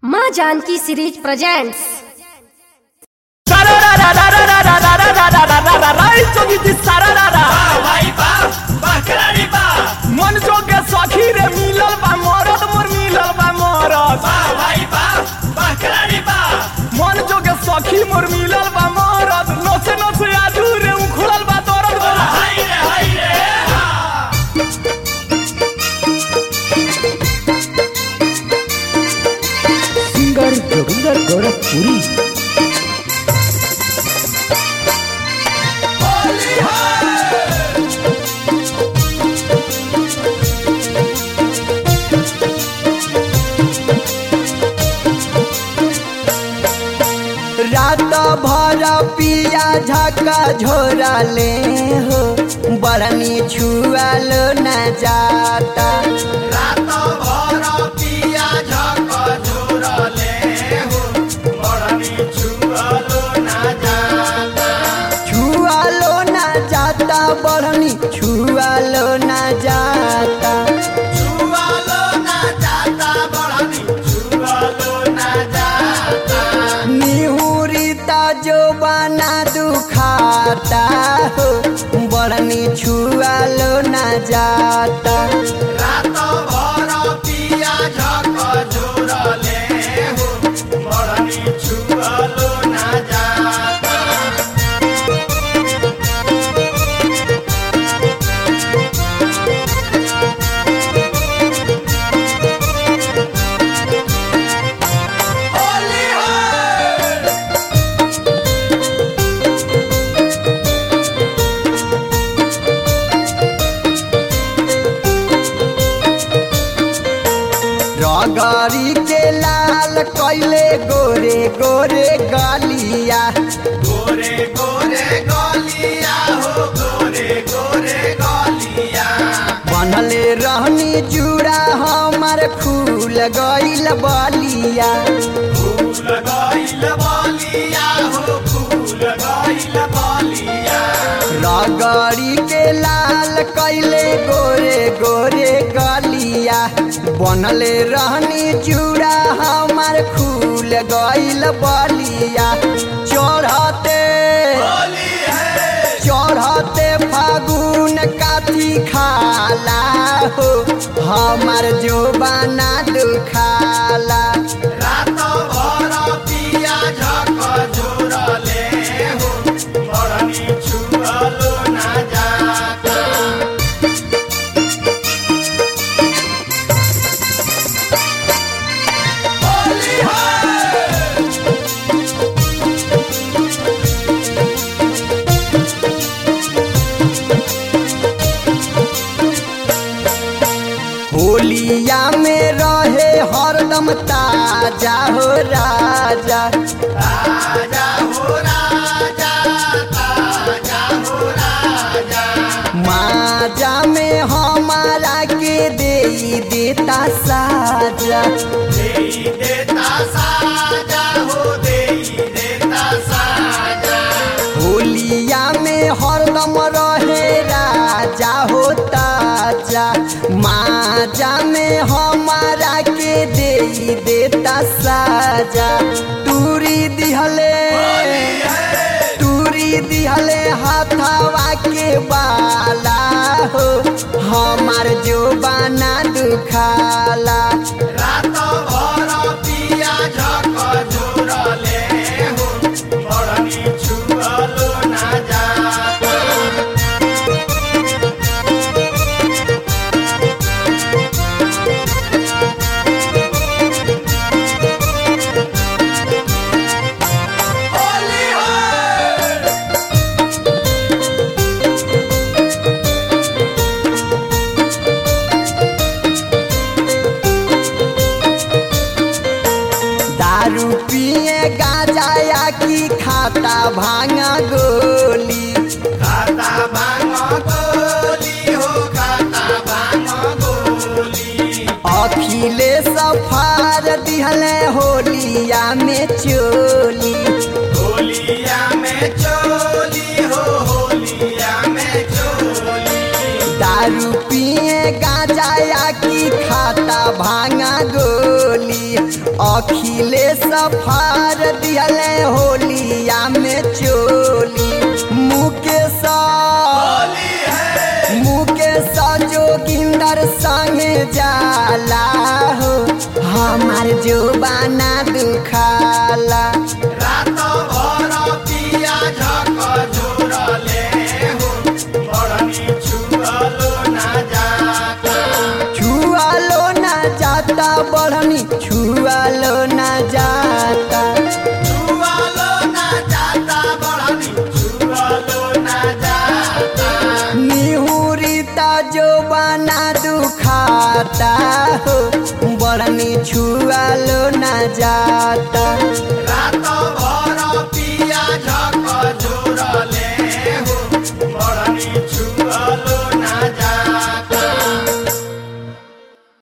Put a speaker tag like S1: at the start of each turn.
S1: माँ Janaki series presents
S2: मन जोगे सखी रे मिलल बा मरद मोर मिलल बा मरद मन जोगे सखी मोर मिलल बा मरद नसे नसे आजू रे उखड़ल बा दरद बोला
S3: सिंगर जोगिंदर गोरखपुरी
S4: रात भर पिया झका झोरा ले हो बरनी छुआल न जाता छुआलो न जाता बरनी छुआलो न जाता निहुरिता जो बना दुखाता हो बरनी छुआलो न जाता रगरी के लाल कैले गोरे गोरे गलिया बनले रहनी जुड़ा हमार फूल गइल बलिया रगड़ी के लाल कैले गोरे गोरे गलिया बनले रहनी जुड़ा हमार फूल गइल बलिया चढ़ते चढ़ते फागुन काती खाला हो हमार जो बना दुखाला होलिया में रहे हरदम ताजा हो राजा माजा में हमारा के दे देता साजा होलिया में हरदम रहे राजा हो ताजा माजा में हमारा के दे देता साजा तूरी दिहले तूरी दिहले हाथवा के बाला हो हमार जो बना दुखाला दारू पिए गांजा या की खाता भांगा गोली अखिले सफार दिहले होलिया में चोली दारू पिए गांजा या की खाता भांगा गोली अखिलेश फार दिहले होलिया में चोली मुकेश मुकेश जोगिंदर संगे जाला हो हमार जो बाना दुखाला छुआलो ना जाता बढ़नी छुआलो ना जाता निहुरिता जो बना दुखाता हो बढ़नी छुआलो ना जाता
S5: रात भर